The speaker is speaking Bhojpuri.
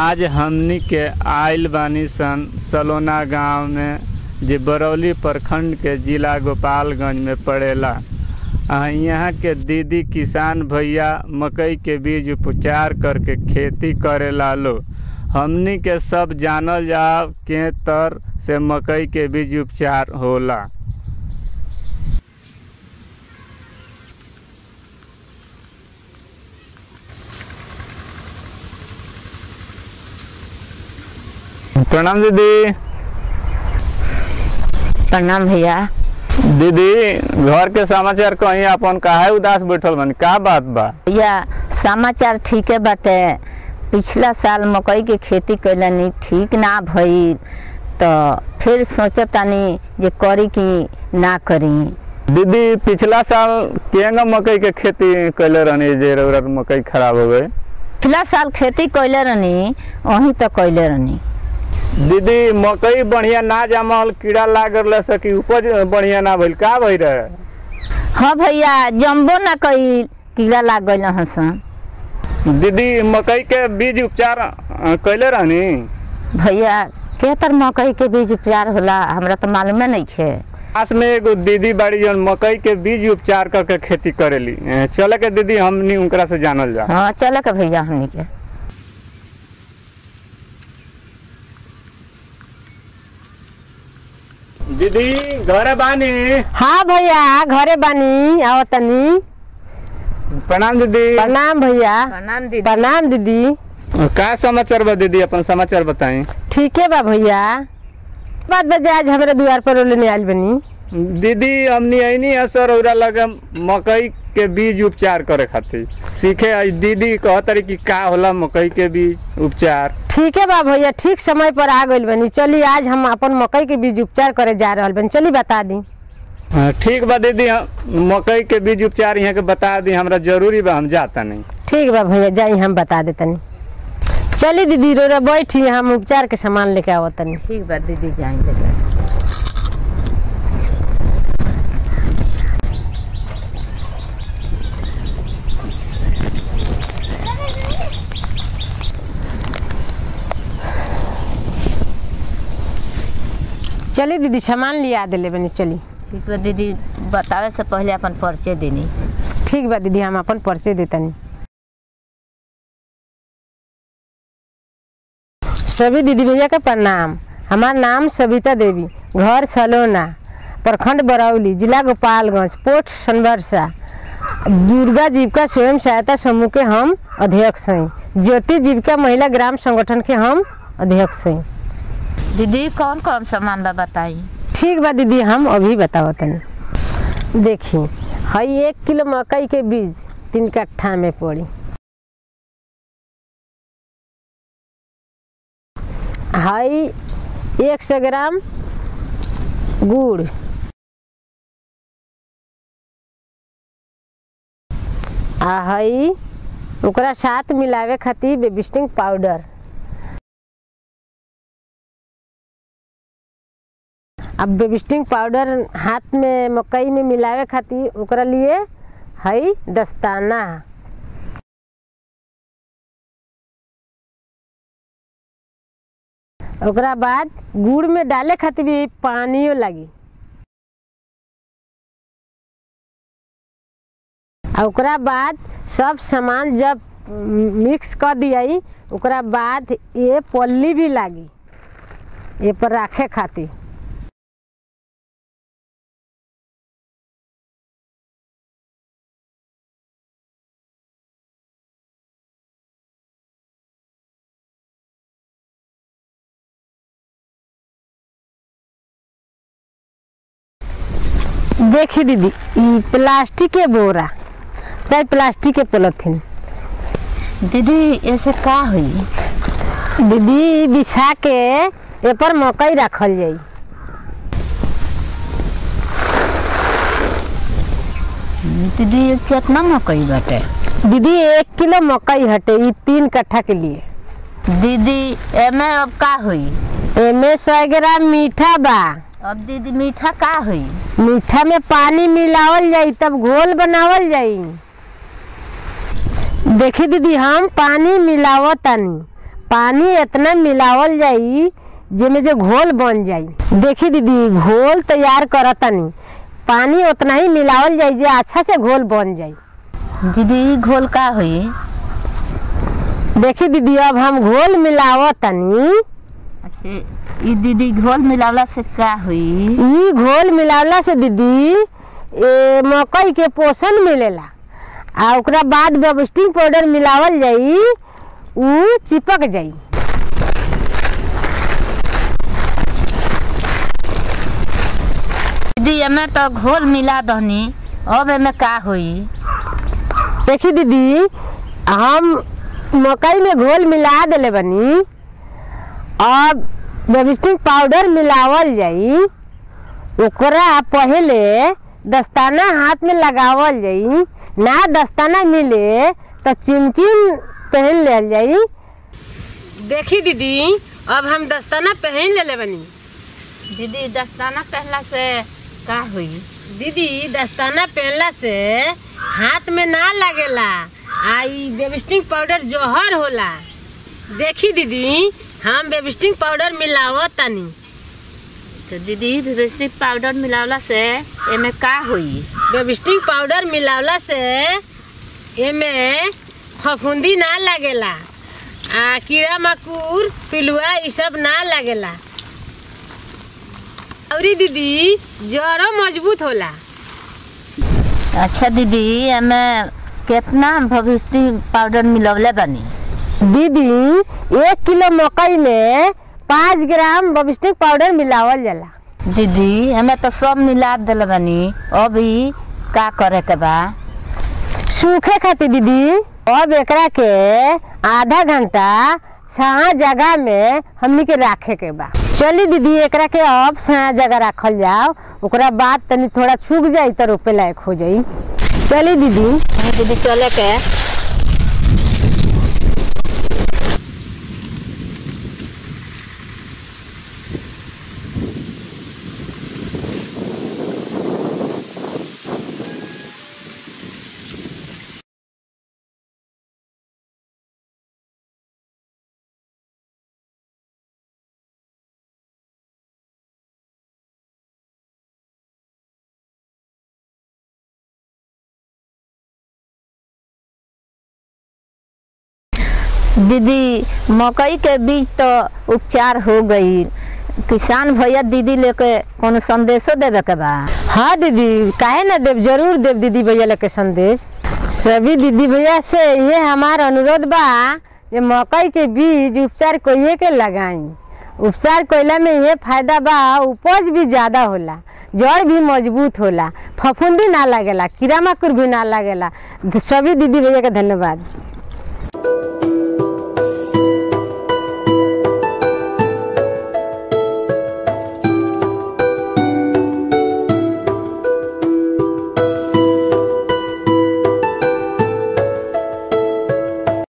आज हमनी के आइल बानी सन सलोना गांव में जे बरौली प्रखंड के जिला गोपालगंज में पड़ेला आ यहाँ के दीदी किसान भैया मकई के बीज उपचार करके खेती करेला लो हमनी के सब जानल जाओ के तर से मकई के बीज उपचार होला प्रणाम दीदी प्रणाम भैया दीदी घर के समाचार कहीं अपन काहे उदास बैठल बनी का बात बा भैया समाचार ठीके बाटे पिछला साल मकई के खेती कैलनी ठीक ना भइल तो फिर सोचतानी जे करी कि ना करी दीदी पिछला साल केंगा मकई के खेती कैले रहनी जे रौरा मकई खराब हो गई पिछला साल खेती कैले रहनी वहीं तो कैले रहनी दीदी मकई बढ़िया ना जमल कीड़ा लाग गल से कि उपज बढ़िया ना भइल का भई रहे हाँ भैया जम्बो ना कैल कीड़ा लाग गइल हसन दीदी मकई के बीज उपचार अ, कैले रहनी भैया के तर मकई के बीज उपचार होला हमरा तो मालूमे नहीं खे पास में एगो दीदी बाड़ी जौन मकई के बीज उपचार करके खेती करेली अ, चले के दीदी हमनी उनकरा से जानल जा हाँ चले के भैया हमनी के दीदी घरे बानी हाँ भैया घरे बानी आओ तनी प्रणाम दीदी प्रणाम भैया प्रणाम दीदी प्रणाम दीदी का समाचार बा दीदी अपन समाचार बताई ठीक है बा भैया बात बजे आज हमारे द्वार पर लेने आयल बनी दीदी हमनी आईनी है सर औरा लगे मकई के बीज उपचार करे खातिर सीखे आई दीदी कहतरी कि का होला मकई के बीज उपचार ठीक है बा भैया ठीक समय पर आ गइल बनी चली आज हम अपन मकई के बीज उपचार करे जा रहल बनी चली बता दी हाँ, ठीक बा दीदी हम मकई के बीज उपचार यहाँ के बता दी हमरा जरूरी बा हम जाता नहीं ठीक बा भैया जाई हम बता देतनी चली दीदी रोरा बैठी हम उपचार के सामान लेके आवत तनी ठीक बा दीदी जाएंगे चली दीदी सामान लिया दिले बनी चली ठीक बा दीदी बतावे से पहले अपन परिचय देनी ठीक बा दीदी हम अपन परिचय देतनी सभी दीदी भैया के प्रणाम हमार नाम सविता देवी घर सलोना प्रखंड बरौली जिला गोपालगंज पोस्ट सनबरसा दुर्गा जीविका स्वयं सहायता समूह के हम अध्यक्ष हैं ज्योति जीविका महिला ग्राम संगठन के हम अध्यक्ष हैं दीदी कौन कौन सामान बा बताई ठीक बा दीदी हम अभी बताओ तनी देखी हई एक किलो मकई के बीज तीन कट्ठा में पड़ी हई एक सौ ग्राम गुड़ आ हई ओकरा साथ मिलावे खातिर बेबिस्टिंग पाउडर अब बेबिस्टिंग पाउडर हाथ में मकई में मिलावे खातिर ओकरा लिए हई दस्ताना ओकरा बाद गुड़ में डाले खातिर भी पानियो लगी आ ओकरा बाद सब सामान जब मिक्स कर दियाई ओकरा बाद ये पल्ली भी लागी ये पर रखे खातिर देखी दीदी ई प्लास्टिक के बोरा चाहे प्लास्टिक के पॉलिथीन दीदी ऐसे का हुई दीदी बिछा के ए पर मकई रखल जाई दीदी ये कितना मकई बाटे दीदी एक किलो मकई हटे ई तीन कट्ठा के लिए दीदी एमे अब का हुई एमे सौ ग्राम मीठा बा अब दीदी मीठा का हुई मीठा में पानी मिलावल जाई तब घोल बनावल जाई देखी दीदी हम पानी मिलावतानी पानी इतना मिलावल जाई जेमे जे घोल बन जाई देखी दीदी घोल तैयार करतनी पानी उतना ही मिलावल जाई जे अच्छा से घोल बन जाई दीदी ई घोल का हुई देखी दीदी अब हम घोल मिलावतनी अच्छा ई दीदी घोल मिलावला से का हुई ई घोल मिलावला से दीदी ए, मकई के पोषण मिलेला आ ओकरा बाद बेबस्टिंग पाउडर मिलावल जाई ऊ चिपक जाई दीदी एमे तो घोल मिला दहनी अब एमे का हुई देखी दीदी हम मकई में घोल मिला देले बनी अब बेबस्टिंग पाउडर मिलावल जाई ओकरा पहले दस्ताना हाथ में लगावल जाई ना दस्ताना मिले तो चिमकिन पहन लेल जाई देखी दीदी अब हम दस्ताना पहन लेले बनी दीदी दस्ताना पहला से का हुई दीदी दस्ताना पहनला से हाथ में ना लगेला आ ई बेबिस्टिंग पाउडर जोहर होला देखी दीदी हम बेबिस्टिंग पाउडर मिलावत तनी तो दीदी बेबस्टिक पाउडर मिलावला से एमे का हुई बेबिस्टिंग पाउडर मिलावला से एमे फफूंदी ना लगेला आ कीड़ा मकोड़ पिलुआ ई सब ना लगेला अउरी दीदी जड़ो मजबूत होला अच्छा दीदी एमे कितना भविष्य पाउडर मिलवले बनी दीदी एक किलो मकई में पाँच ग्राम बबिस्टिक पाउडर मिलावल जाला दीदी एमे तो सब मिला दिल बनी अभी का करे के बा सूखे खातिर दीदी अब एकरा के आधा घंटा छाया जगह में हमनी के राखे के बा चली दीदी एकरा के अब छाया जगह रखल जाओ ओकरा बाद तनी थोड़ा सूख जाई तो रोपे लायक हो जाई चली दीदी हाँ, दीदी चले के दीदी मकई के बीज तो उपचार हो गई किसान भैया दीदी लेके कोनो संदेशो देवे के बा हाँ दीदी काहे ना देव जरूर देव दीदी भैया लोग के संदेश सभी दीदी भैया से ये हमार अनुरोध बा जे मकई के बीज उपचार कोइए के लगाई उपचार कोइला में ये फायदा बा उपज भी ज्यादा होला जड़ भी मजबूत होला फफूंदी ना लगेला कीड़ा मकोड़ भी ना लगेला सभी दीदी भैया के धन्यवाद